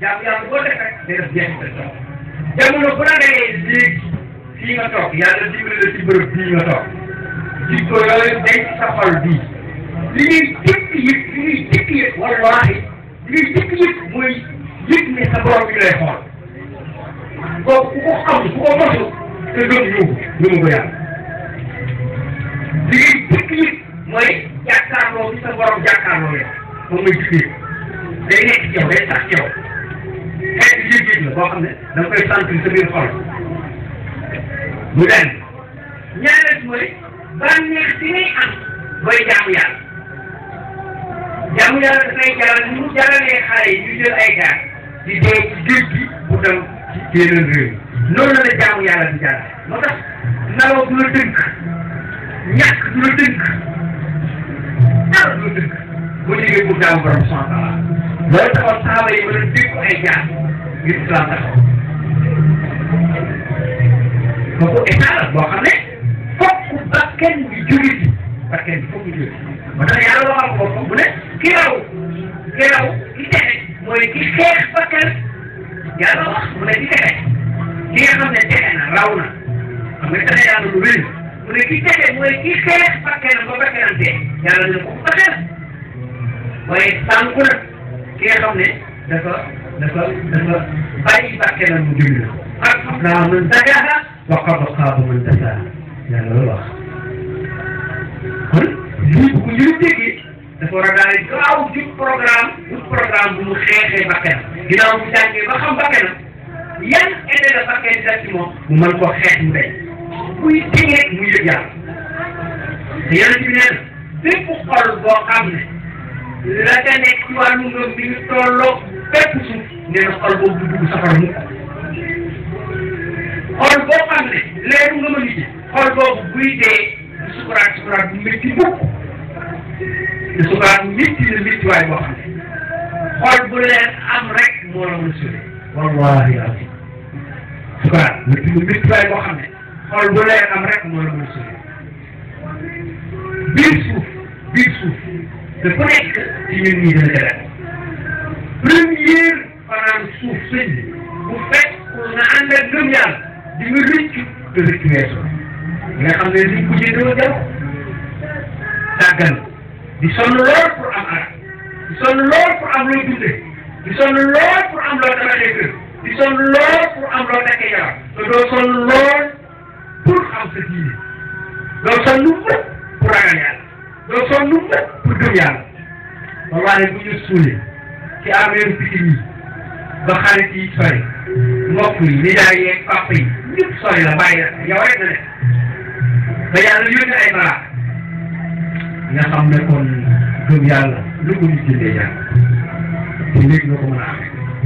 jaamu yàlla boo def rek day def jeexital jamono bu la dee léegi fii nga toog yàlla dimbali la ci bërëb bii nga toog jikko yooyu day ci sa xol bii li ñuy jëkk yëg li ñuy jëkk yëg wallaahi li ñuy jëkk yëg mooy yëg ne sa borom bi lay xool kooku ku ko xam ku ko mosu te gëm yóbbu yóbbu ko yàlla li ñuy jëkk yëg mooy jàkkaarloo bi sa borom jàkkaarloo yow moom mooy jëkk yëg day nekk ci yow day sax ci yow xeetu yëg-yëg la boo xam ne da nga koy sentir sa biir xol mu den ñaareel mooy bànneex bi ngay am booy jaamu yàlla jaamu yàlla dafay jaral ni mu jaralee xale yi ñu jël ay gaar di dee ci géej gi pour dem ci yeneen réew noonu la jaamu yàlla di jaral moo tax nelaw du la dënk ñàkk du la dënk dara du la dënk boo jógee pour jaamu borom sant la loolu taxaw saaba yi mën a dégg ay jaar ngir islam taxaw kooku état la boo xam ne fokk bakkan bi jóge ci bakkan bi fokk ñu jóge ba tax yàlla waxal ko mu ne ki raw ki raw ki texe mooy ki xeex bakkan yàlla wax mu ne ki texe ki nga xam ne texe na raw na xam nga texe yàlla lu wér mu ne ki texe mooy ki xeex bakkanam ba bakkanam dee yàlla ne ko texe na waaye sànku na ki nga xam ne dafa dafa dafa bàyyi bakkanam mu jóge na qad aflaha man zakkaha wa qad xaaba man dassaha yàlla loolu wax kon lii bu ñu déggee dafa war a daal di gaaw jub programme jub programme bu mu xeexee bakkanam ginnaaw bu jàngee ba xam bakkanam yan effet la bakkan di def ci moom mu mën koo xeex mu day muy tingee muy yëg yàlla te yonent bi nee na bépp xol boo xam ne la ca nekk ci wàllu ngëm bi ñu tolloo bépp suuf nee na xol boobu du dugg safara mukk xol boo xam ne leeru nga ma liggéey xol boobu buy dee du sukuraat sukuraat bu métti mukk te sukuraat métti na métti waay boo xam ne xol bu leer am rek moo la mën a sauvé wallahi azim sukuraat métti na métti waay boo xam ne xol bu leer am rek moo la mën a sauvé biir suuf biir suuf dafa nekk ci ñun ñii dana dara première fanaan suuf sëñ bi bu fekk nga ànd ak gëm yàlla di nga rëccu te rëccu weesu nga xam ne liñ ko jëndoo jaw sàggan di sonn lool pour am arab di sonn lool pour am loo dundee di sonn lool pour am loo tabaxee kër di sonn lool pour am loo takkee jabar te doo sonn lool pour xam sa diine doo sonn mukk pour ragal yàlla doo sonn mukk pour gëm yàlla wallahi bu ñu suulee ci affaire pikin yi ba xarit yi sori mbokk yi nijaay yeeg papa yi ñëpp sori la bàyyi la yow rek na ne ba yàlla yónni ay balaa nga xam ne kon gëm yàlla lu ko nit jëndee yàlla te léegi nga ko mën a amee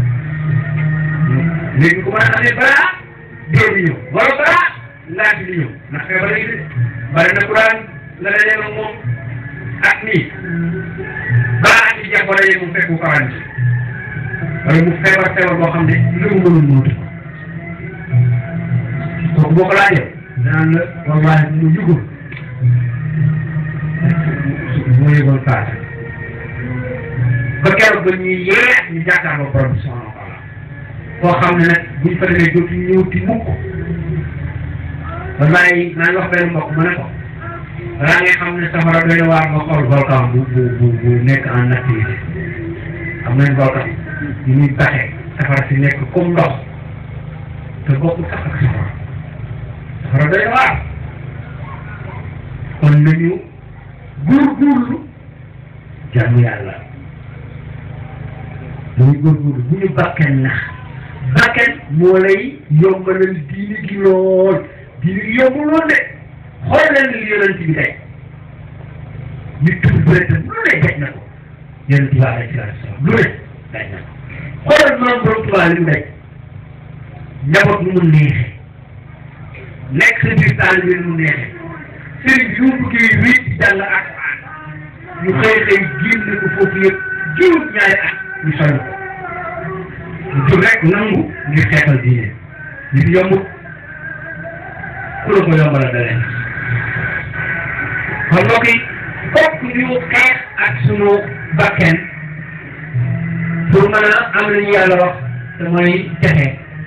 léegi nga ko mën a amee balaa dee di ñëw wala balaa laaj di ñëw ndax feebar yi bari na ku daan nga dajee ak moom ak nii balaa ak ci jeex wala yéen mu fekk mu kawan wala mu feebar feebar boo xam ne lu mu mënul muutu kooku boo ko laajee danaan la wallahi mu yugul moo yëgoon paase ba keroog ba ñuy yee ñu jàkkaarloo borom bi subhanahu wa taala koo xam ne nag buñ fa demee dootu ñëwti mukk wallahi maa ngi wax benn mbokk mu ne ko balaa ngay xam ne safara doy na waar nga xool volcan bu bu bu bu nekk en activité xam nañ volcan yi muy baxee safara si nekk comme ndox te bokkul sax ak safara safara doy na waar kon nañu góorgóorlu jaamu yàlla dañu góorgóorlu bu ñu bakken nax bakken moo lay yombalal diini gi lool diini gi yombul lool de xool leen li yonent bi tey ñu tudd bëreetam lu ne daj na ko yonent bi alayhi salaatu salaam lu ne daj na ko xoolal maam borom Tuubaa li mu daj njaboot nu mu neexee nekk sa biir taal bi nu mu neexee sëriñ bi yu bëggee wéet di jàng ak ñu xëy xëy génne ko foofu yëpp juróom ñaari at ñu sori ko ñu jóg rek nangu ngir xeexal diine ñu fi yomb ku la ko yombala dalee kon mbokk yi fokk ñu xeex ak sunu bakken pour mën a am lu ñu yàlla wax te mooy texe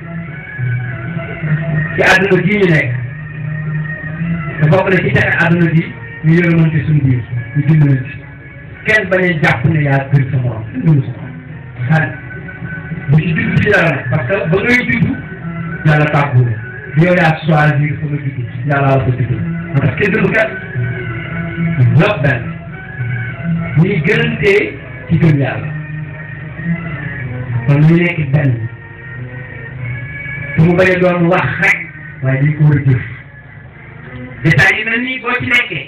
ci àdduna bii ñu nekk te bokk na ci texe àdduna bi ñu yërëmante suñu biir ñu dimbalante kenn bañ a jàpp ne yaa gën sa morom dund sa morom xaalis bu ci judd ci yàlla nag parce que ba ngay judd yàlla tàggu la yow yaa choisir fa nga judd yàlla la ko judd moo tax kenn gënu kenn ñëpp benn ñuy gënantee ci gëm yàlla kon ñu nekk benn te mu bañ a doon wax rek waaye dañ ko war a jëf détails yi mel nii boo ci nekkee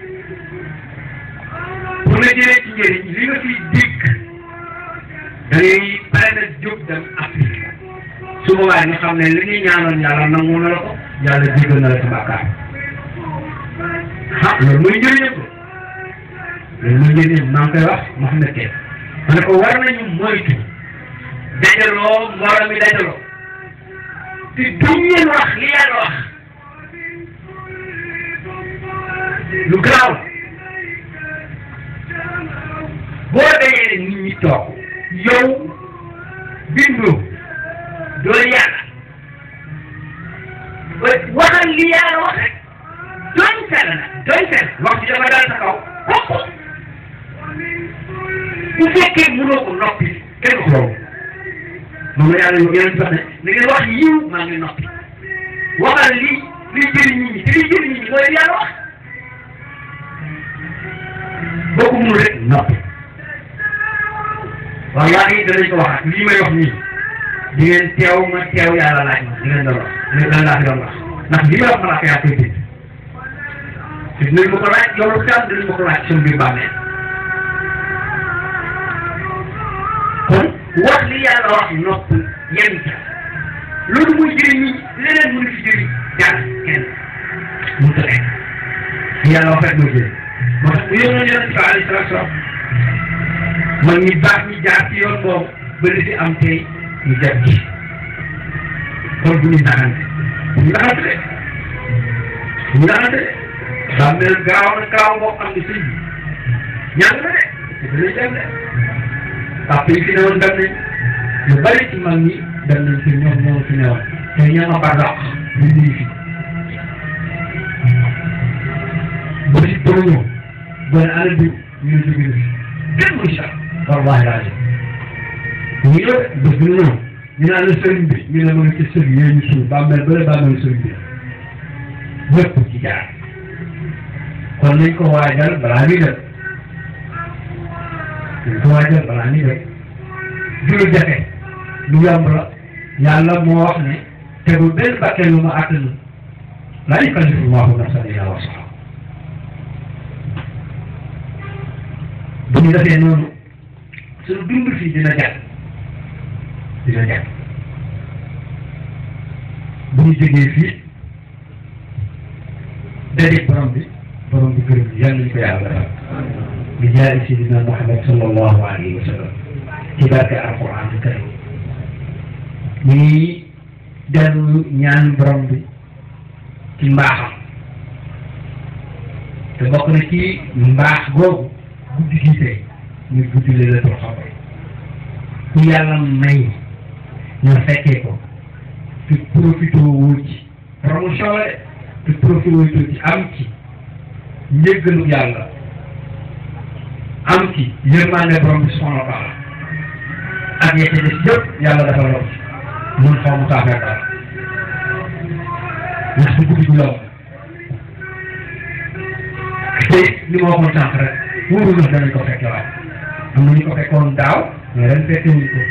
pour nga jëlee ci njëriñ li nga fiy dégg da ngay pare na jóg dem Afrique su boobaa ñu xam ne li ñuy ñaanoon yàlla nangu na la ko yàlla jéggal na la sa bàkkaar ah loolu mooy njëriñam ko loolu mooy njëriñam maa ngi koy wax Mouhamed Kew ma ne ko war nañu moytu dajaloo mbooloo mi dajaloo te duñ leen wax li yàlla wax lu garaaw boo dajee nit ñi toog yow bindoo doo yàlla waxal li yàlla wax rek doñ fel nag doñ fel wax ci dafa dal sa kaw kooku bu fekkee mënoo ko noppi kenn ko loolu moom la yàlla yeneen sax ne na ngeen wax yiw maa ngi noppi waxal li li jëriñ nit ñi te li jëriñ nit ñi mooy li yàlla wax boo ko mënul rek noppi waaw yaa ngi danañ ko waxaat lii may wax nii di ngeen teew ma teew yàlla laaj ma di ngeen doon wax lan laa fi doon wax ndax li may wax malaaka yaa koy bind te dinañ ma ko laaj yow lu tax dinañ ma ko laaj sama biir bàmmeel kon wax li yàlla wax nopp yem ca loolu muy jëriñ ñi leneen mënu fi jëriñ yàlla kenn mu tëdd yàlla wax rek mooy jëriñ moo tax bu yónnoon yonent bi alayhi salaatu salaam mag ñi baax ñi jaar ci yoon boobu ba li fi am tey ñu jàpp ci kon bu ñu naxante bu ñu naxante de bu ñu naxante de daa mel gaaw na gaaw boo xam ne sëñ bi ñàng na de te dinañ dem de papa yi fi newoon dem nañ lu bari ci mag ñi dem nañ fi ñoom ñoo fi newoon te ñoo ma bardaq ñu ngi fi ba si bëri ñëw ba ne ana diw ñu ne jóge na fi kenn muy sax wallahi rajo ñu ñëw bés bu ñëw ñu naan la sëriñ bi ñu ne ma nga ci sëriñ yooyu ñu suul bàmmeel bële bàmmeel sëriñ bi ñëpp ci jaar kon nañ ko waajal balaa ñuy dem nañ ko waajal balaa ñuy dem du lu jafe lu yomb la yàlla moo wax ne tegul benn bakkee lu ma àttanu laa yukallifu llaahu nafsan illaa wus'ahaa bu ñu defee noonu suñu dund fii dina jàpp dina jàpp bu ñu jógee fii dajeeg borom bi borom bi gërëm yàlla nañu ko yàlla defal bi jaay sidina Muhammad sallallahu alayhi wa sallam ci barke alquran karim ñu ngi dellu ñaan borom bi ci mbaaxam te bokk na ci mbaax googu guddi gi tey muy guddi Laylatul Qadr ku yàlla may nga fekkee ko te profité woo ci promotion la de te profité woo ci am ci njëggalu yàlla am ci yërmande borom bi subhanahu wa taala ak ya ca des yëpp yàlla dafa lor mun xaw mu saa fekk dara ndax du guddi gu yomb te li ma waxoon sànq rek wóorul na danañ ko fekke waaw am na ñu ko fekkoon daaw mais ren fekke wuñ ko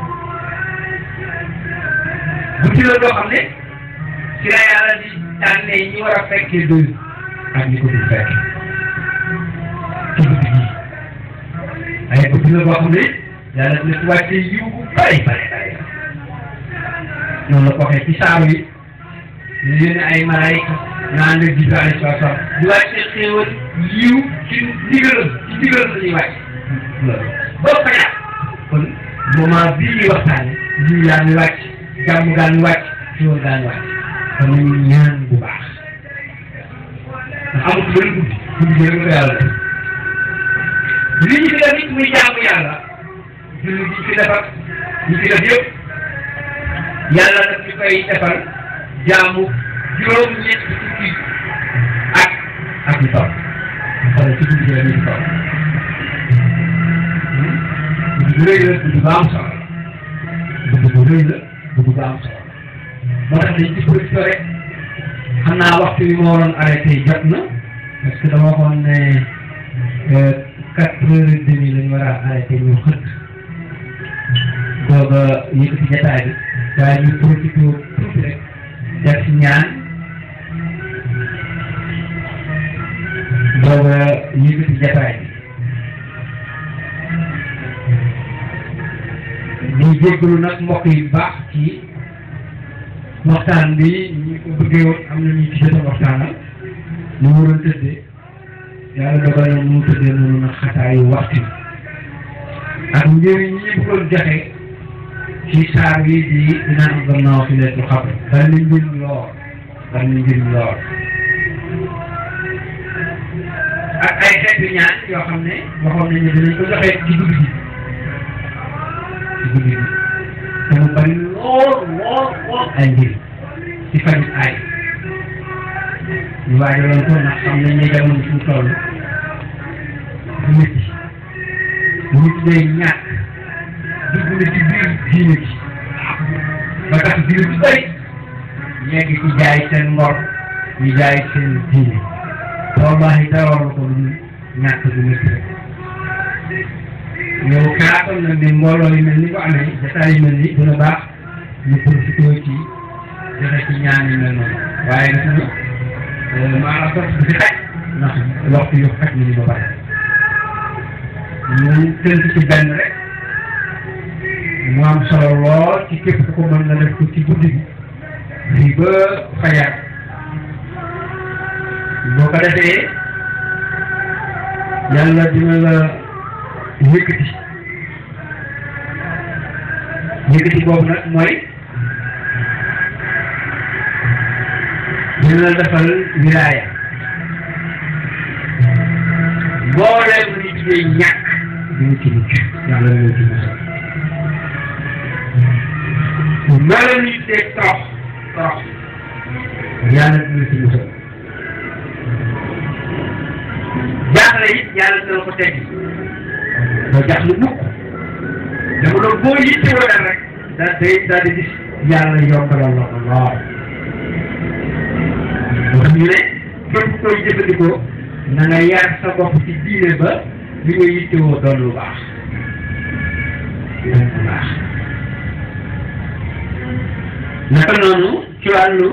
guddi la loo xam ne ci la yàlla di tànnee ñi war a fekkee doy ak ñi ko dul fekke ci guddi gi ay guddi la boo xam ne yàlla dina ci wàcce yiw bu bari bari bari noonu la ko waxee ci saaru yi ñu yéene ay malaayika naan la jibril alayhi salaatu salaam di wàcce xéewal yiw ci ndigalam ci ndigalam la ñuy wàcc ba fajar kon moment bii ñuy waxtaane yiw yaa ngi wàcc jàmm gaa ngi wàcc xéewal gaa ngi wàcc kon nañu ñaan bu baax ndax amul benn guddi guddi gi rek ko yàlla def li ñu def nit muy jaamu yàlla julli gi fi defar ñu fi def yëpp yàlla daf ñu koy defal jaamu juróom-ñett fukki ak ak lu topp xale ci guddi gi la ñu topp guddi gu rëy la guddi bu am solo guddi gu rëy la guddi bu am solo moo tax dañ ci profité rek xam naa waxtu bi moo waroon arrêté jot na parce que dama waxoon ne quatre heures et demie lañu war a arrêté ñu xëtt booba yëkkati jataay bi waaye ñu profité tuuti rek def si ñaan booba yëkkati jataay bi di jéggalu nag mbokk yi baax ci waxtaan bi ñu ko bëggee woon am na ñu ci jot a waxtaanal ñu waroon tëddee yàlla dogal na mu tëddee noonu nag xataayu waxtu ak njëriñ ñi ñu bëggoon joxe ci saar bi di dina am gannaaw fi leen xam bari na njëriñ lool bari na njëriñ lool ak ay xeetu ñaan yoo xam ne waxoon nañu ne dinañ ko joxe ci guddi gi ci guddi gi te mu bari lool lool lool ay njëriñ ci fajit ay ñu waajaloon ko ndax xam nañ ne jamono suñu toll du métti nit day ñàkk dugg na ci biir diine ji ba tax biir bu bëri ñegg ci jaay seen ngor ñu jaay seen diine wallahi dara war ko lu ñàkk bu métti rek yow xalaatoon na ne mbooloo yi mel ni ko amee jataay yu mel ni dina baax ñu profité ci joxe ci ñaan yu mel noonu waaye gis nga maanaam sax du fi xaj ndax waxtu yu xaj nañu ba pare ñu tënk ci benn rek mu am solo lool ci képp ku ko mën na def ko ci guddi gi fii ba fajar boo ko defee yàlla dina la yëkkati yëkkati boobu nag mooy dina la defal wilaaya mbooleem lu ñu tuddee ñàkk dina ci mucc yàlla dina ci musal mbooleem lu ñu tuddee torox torox yàlla dina ci musal jaaxle it yàlla dina ko teggi doo jaaxle mukk dama doon boo yittewoo dal rek da day daal di gis yàlla yombalal la ko lool wax ñu ne képp koy jëfandikoo na nga yar sa bopp ci diine ba li nga yittewoo doon lu baax doon lu baax naka noonu ci wàllu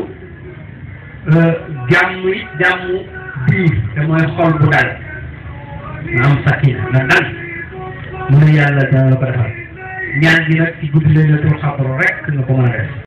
jàmm it jàmm biir te mooy xol bu dal nga am sakina nga dal mu ne yàlla dana la ko defal ñaan gi nag ci guddi laylatul xadr rek nga ko mën a def